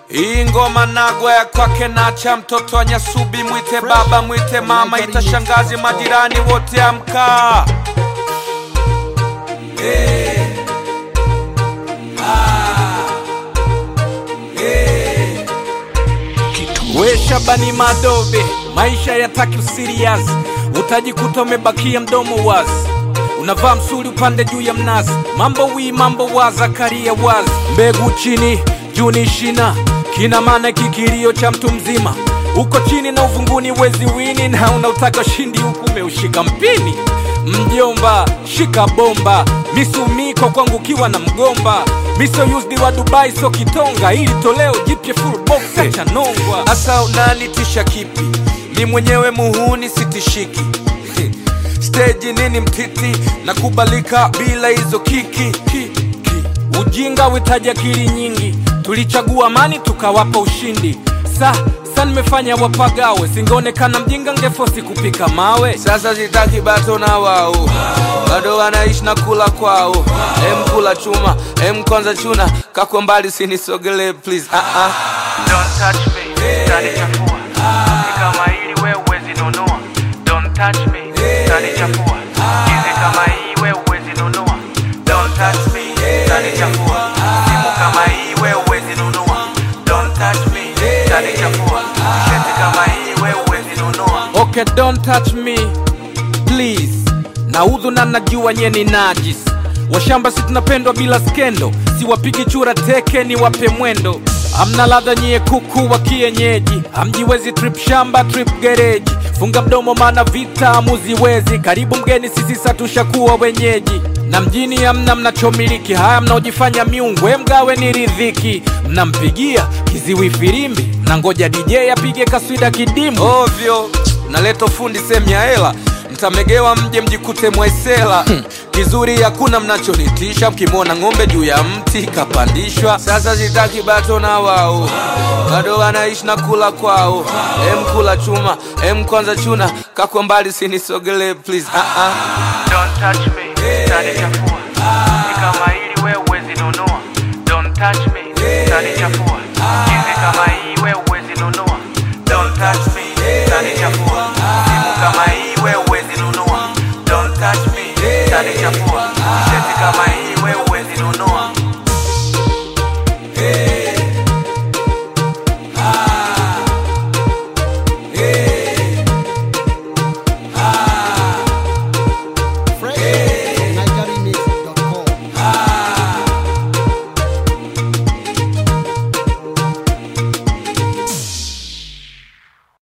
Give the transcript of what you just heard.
Hii ngoma nagwa ya kwake nacha, mtoto wa Nyasubi, mwite baba, mwite mama, itashangazi majirani wote, amka. Hey. Ah. Hey. We Shabani Madobe, maisha yataki usirias, utajikuta umebakia mdomo wazi, unavaa msuli upande juu ya mnazi, mambo wi mambo wa Zakaria wazi, mbegu chini juu ni shina, kina maana kikilio cha mtu mzima, uko chini na uvunguni wezi wini, na unautaka ushindi huku umeushika mpini. Mjomba shika bomba, misumiko kwangu ukiwa na mgomba miso used wa Dubai so kitonga, ili toleo jipya full box acha nongwa. Asa unanitisha kipi? Mi mwenyewe muhuni sitishiki stage nini mtiti nakubalika bila hizo kiki ki, ki. Ujinga witaji akili nyingi, tulichagua amani tukawapa ushindi. Sa sa nimefanya wapagawe, singeonekana mjinga ngefosi kupika mawe. Sasa zitaki bato na wao bado wanaishi na kula kwao. Em kula chuma, em kwanza chuna, kako mbali sinisogele please. Ah ah. Don't touch me, utanichafua. Ni kama hili wewe huwezi nunua. Don't touch me, utanichafua. Hizi kama hii wewe huwezi nunua. Don't touch me, utanichafua. Simu kama hii wewe huwezi nunua. Don't touch me, utanichafua. T-shirt kama hii wewe huwezi nunua. Okay, don't touch me please. Naudhu na najua nye ni najis. Washamba si tunapendwa bila skendo, siwapigi chura teke ni wape mwendo. Amna ladha nyie kuku wa kienyeji, hamjiwezi trip shamba trip gereji. Funga mdomo maana vita hamuziwezi, karibu mgeni sisi satushakuwa wenyeji. Na mjini hamna mnachomiliki, haya mnaojifanya miungu, we mgawe ni ridhiki. Mnampigia kiziwi firimbi, mnangoja DJ apige kaswida kidimu ovyo. Naleta ufundi sehemu ya hela mtamegewa mje mjikute mwaisela kizuri hakuna mnachonitisha mkimwona ng'ombe juu ya mti kapandishwa sasa zitaki bato na wao bado wanaishi na kula kwao em kula chuma em kwanza chuna kako mbali sinisogele please ah -ah. Don't touch me, utanichafua. Ni kama hili wewe huwezi nunua. Don't touch me, utanichafua. Hizi kama hii wewe huwezi nunua. Don't touch me, utanichafua. Simu kama hii wewe huwezi nunua. Don't touch me, utanichafua. T-shirt kama hii wewe huwezi nunua.